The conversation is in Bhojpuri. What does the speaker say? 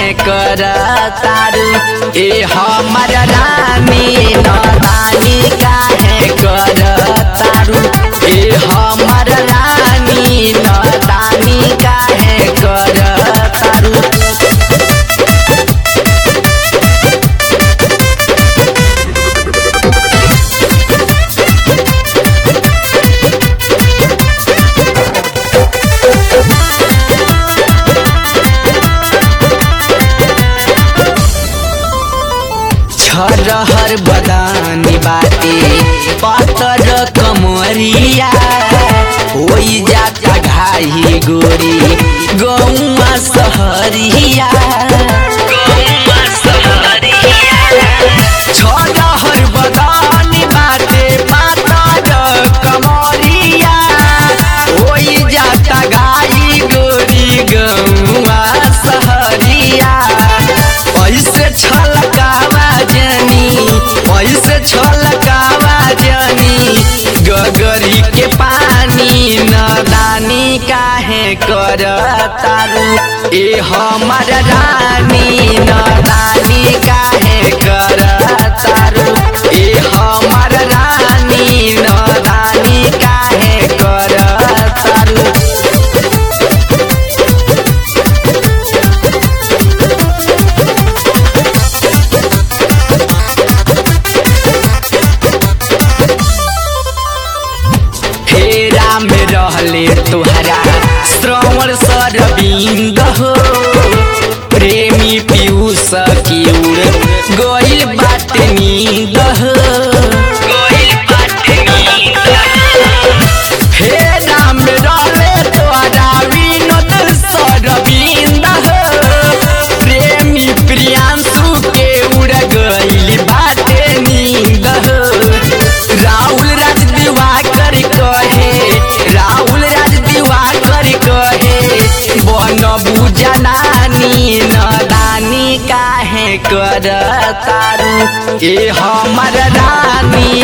काहे कर तारू ए हमर रानी नदानी काहे कर तारू ए हमर रानी नदानी काहे कर तारू छरहर बदानी बाटे पातर कमरिया होई जाता घाही गोरी गौआ सहरिया छरहर बदानी बाटे पातर कमरिया होई जाता घाही गोरी गौआ सहरिया पैसे छलकावा जनी पैसे छलकावा जनी गगरी के पानी नदानी काहे कर तारू ए हमर रानी नदानी काहे कर तारू ए हमर रानी नदानी काहे कर तारू फेरा में रहले तुहरा श्रवण सरबिंद हो प्रेमी पीयूष की उड़ गइल बाट नींद हो फेरा में रहले तुहरा विनोद सरबिंद हो प्रेमी प्रियांशु के उड़ गइल बाटे नींद हो राहुल राज दिवाकर कहे राहुल राज दिवाकर कहे बन बुझनानी नदानी काहे कर तारू ए हमर रानी